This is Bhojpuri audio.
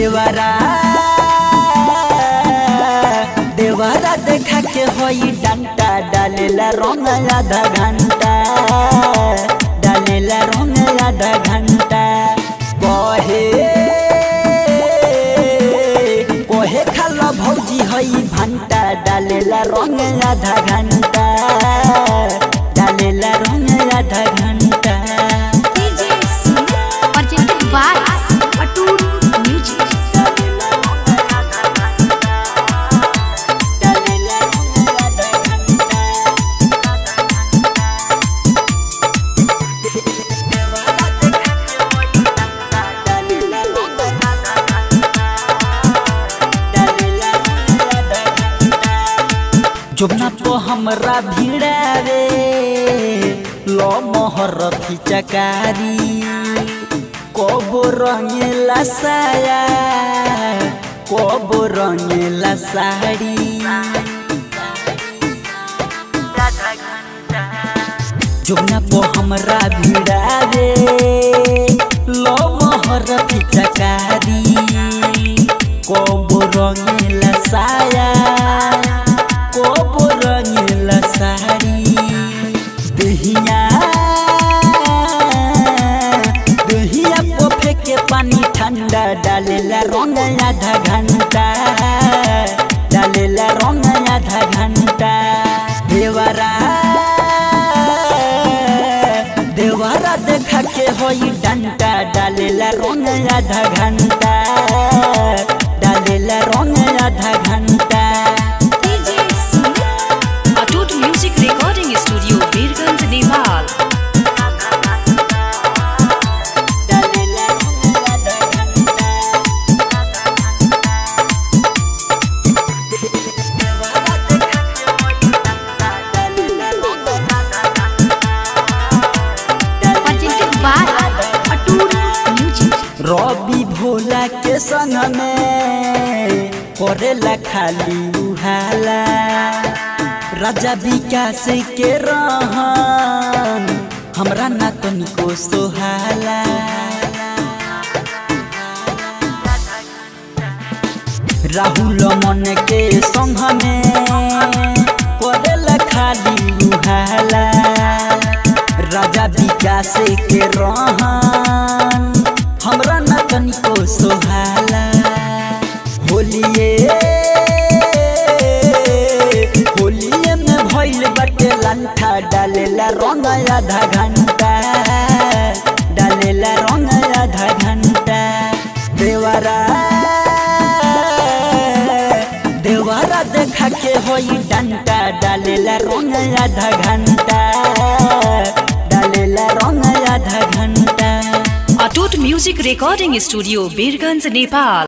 देवरा देवरा देखा के होई डंटा डालेला रंग आधा घंटा डालेला रंग आधा घंटा कहे कहे खाला भौजी हई भंटा डालेला रंग आधा घंटा डालेला रंग आधा घंटा DJ Sumit, presented by Atul Music. जोबना तो हमरा भिड़ावे लो मोहर चकारी कबो रंगेला साया कबो रंगेला साड़ी जोबना तो हमरा भिड़ावे लो मोहर चकारी कबो रंगेला साया कबो रंगेला साड़ी दहिया दहिया को फेंके पानी ठंडा डालेला रंग आधा घंटा डालेला रंग आधा घंटा देवरा देवरा देखा के होई डंटा डालेला रंग आधा घंटा डालेला रंग आधा घंटा DJ Sumit, Atut Music Recording Studio, Birganj, Nepal. डालेला रंग आधा घंटा presented by Atul Music. रवि भोला के संग में करेला खाली उहाला राजा विकास के रहन हमरा ना तनिको सोहाला राहुल मन के संग में करेला खाली उहाला राजा विकास के रहन हमरा न तनिको सोहाला होलिए होलिए में भइल बाटे लंठा डालेला रंग आधा घंटा डालेला रंग आधा घंटा देवरा देवरा देखा के होई डंटा डालेला रंग आधा घंटा डालेला रंग आधा घंटा Atut Music Recording Studio, Birganj, Nepal.